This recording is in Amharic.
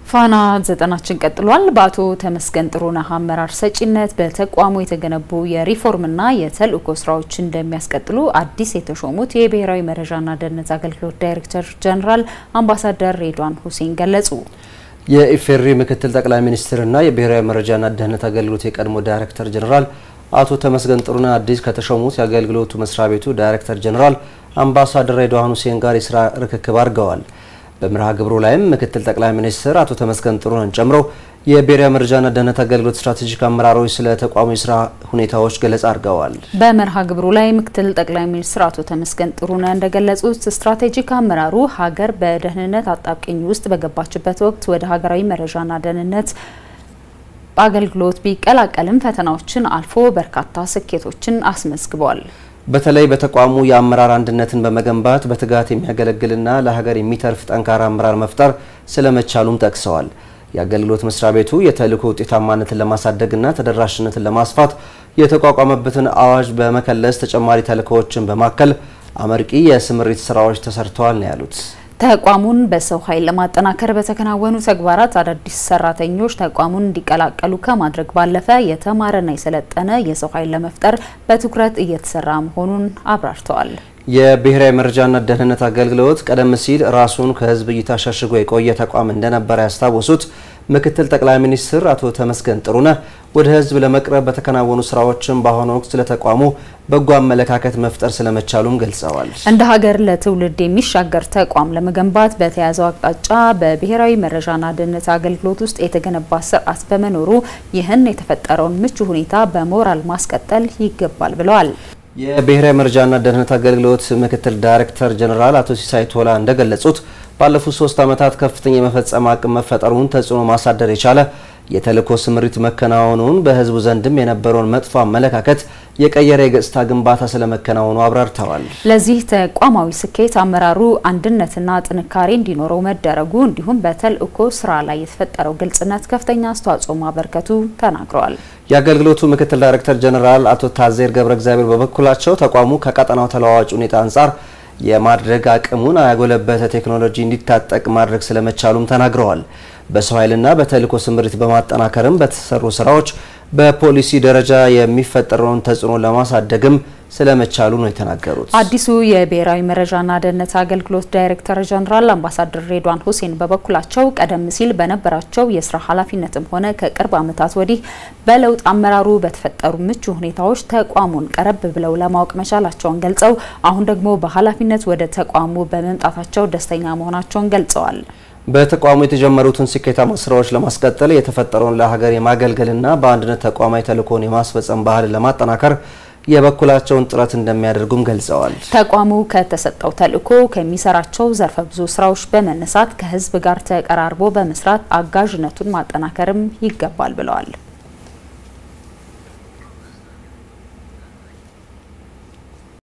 ፋና ዘጠናችን ቀጥሏል። በአቶ ተመስገን ጥሩነህ አመራር ሰጪነት በተቋሙ የተገነቡ የሪፎርምና የተልእኮ ስራዎች እንደሚያስቀጥሉ አዲስ የተሾሙት የብሔራዊ መረጃና ደህንነት አገልግሎት ዳይሬክተር ጀኔራል አምባሳደር ሬድዋን ሁሴን ገለጹ። የኢፌዴሪ ምክትል ጠቅላይ ሚኒስትርና የብሔራዊ መረጃና ደህንነት አገልግሎት የቀድሞ ዳይሬክተር ጀኔራል አቶ ተመስገን ጥሩነህ አዲስ ከተሾሙት የአገልግሎቱ መስሪያ ቤቱ ዳይሬክተር ጀኔራል አምባሳደር ሬድዋን ሁሴን ጋር የስራ ርክክብ አድርገዋል። በመርሃ ግብሩ ላይም ምክትል ጠቅላይ ሚኒስትር አቶ ተመስገን ጥሩነህን ጨምሮ የብሔራዊ መረጃና ደህንነት አገልግሎት ስትራቴጂክ አመራሮች ስለ ተቋሙ የስራ ሁኔታዎች ገለጻ አድርገዋል። በመርሃ ግብሩ ላይ ምክትል ጠቅላይ ሚኒስትር አቶ ተመስገን ጥሩነህ እንደገለጹት ስትራቴጂክ አመራሩ ሀገር በደህንነት አጣብቂኝ ውስጥ በገባችበት ወቅት ወደ ሀገራዊ መረጃና ደህንነት አገልግሎት ቢቀላቀልም ፈተናዎችን አልፎ በርካታ ስኬቶችን አስመዝግቧል። በተለይ በተቋሙ የአመራር አንድነትን በመገንባት በትጋት የሚያገለግልና ለሀገር የሚተርፍ ጠንካራ አመራር መፍጠር ስለመቻሉም ጠቅሰዋል። የአገልግሎት መስሪያ ቤቱ የተልእኮ ውጤታማነትን ለማሳደግና ተደራሽነትን ለማስፋት የተቋቋመበትን አዋጅ በመከለስ ተጨማሪ ተልእኮዎችን በማከል አመርቂ የስምሪት ስራዎች ተሰርተዋል ነው ያሉት። ተቋሙን በሰው ኃይል ለማጠናከር በተከናወኑ ተግባራት አዳዲስ ሰራተኞች ተቋሙን እንዲቀላቀሉ ከማድረግ ባለፈ የተማረና የሰለጠነ የሰው ኃይል ለመፍጠር በትኩረት እየተሰራ መሆኑን አብራርተዋል። የብሔራዊ መረጃና ደህንነት አገልግሎት ቀደም ሲል ራሱን ከሕዝብ እይታ ሸሽጎ የቆየ ተቋም እንደነበረ ያስታወሱት ምክትል ጠቅላይ ሚኒስትር አቶ ተመስገን ጥሩነህ ወደ ሕዝብ ለመቅረብ በተከናወኑ ስራዎችም በአሁኑ ወቅት ስለ ተቋሙ በጎ አመለካከት መፍጠር ስለመቻሉም ገልጸዋል። እንደ ሀገር ለትውልድ የሚሻገር ተቋም ለመገንባት በተያዘው አቅጣጫ በብሔራዊ መረጃና ደህንነት አገልግሎት ውስጥ የተገነባ ስርዓት በመኖሩ ይህን የተፈጠረውን ምቹ ሁኔታ በሞራል ማስቀጠል ይገባል ብለዋል። የብሔራዊ መረጃና ደህንነት አገልግሎት ምክትል ዳይሬክተር ጀኔራል አቶ ሲሳይ ቶላ እንደገለጹት ባለፉት ሶስት ዓመታት ከፍተኛ የመፈጸም አቅም መፈጠሩን ተጽዕኖ ማሳደር የቻለ የተልእኮ ስምሪት መከናወኑን በህዝቡ ዘንድም የነበረውን መጥፎ አመለካከት የቀየረ የገጽታ ግንባታ ስለመከናወኑ አብራርተዋል። ለዚህ ተቋማዊ ስኬት አመራሩ አንድነትና ጥንካሬ እንዲኖረው መደረጉ እንዲሁም በተልእኮ ስራ ላይ የተፈጠረው ግልጽነት ከፍተኛ አስተዋጽኦ ማበርከቱ ተናግረዋል። የአገልግሎቱ ምክትል ዳይሬክተር ጀኔራል አቶ ታዜር ገብረ እግዚአብሔር በበኩላቸው ተቋሙ ከቀጠናው ተለዋዋጭ ሁኔታ አንጻር የማድረግ አቅሙን ያጎለበተ ቴክኖሎጂ እንዲታጠቅ ማድረግ ስለመቻሉም ተናግረዋል። በሰው ኃይልና በተልእኮ ስምሪት በማጠናከርም በተሰሩ ስራዎች በፖሊሲ ደረጃ የሚፈጠረውን ተጽዕኖ ለማሳደግም ስለመቻሉ ነው የተናገሩት። አዲሱ የብሔራዊ መረጃና ደህንነት አገልግሎት ዳይሬክተር ጀኔራል አምባሳደር ሬድዋን ሁሴን በበኩላቸው ቀደም ሲል በነበራቸው የስራ ኃላፊነትም ሆነ ከቅርብ ዓመታት ወዲህ በለውጥ አመራሩ በተፈጠሩ ምቹ ሁኔታዎች ተቋሙን ቀረብ ብለው ለማወቅ መቻላቸውን ገልጸው አሁን ደግሞ በኃላፊነት ወደ ተቋሙ በመምጣታቸው ደስተኛ መሆናቸውን ገልጸዋል። በተቋሙ የተጀመሩትን ስኬታማ ስራዎች ለማስቀጠል የተፈጠረውን ለሀገር የማገልገልና በአንድነት ተቋማዊ ተልእኮን የማስፈጸም ባህልን ለማጠናከር የበኩላቸውን ጥረት እንደሚያደርጉም ገልጸዋል። ተቋሙ ከተሰጠው ተልእኮ ከሚሰራቸው ዘርፈ ብዙ ስራዎች በመነሳት ከህዝብ ጋር ተቀራርቦ በመስራት አጋዥነቱን ማጠናከርም ይገባል ብለዋል።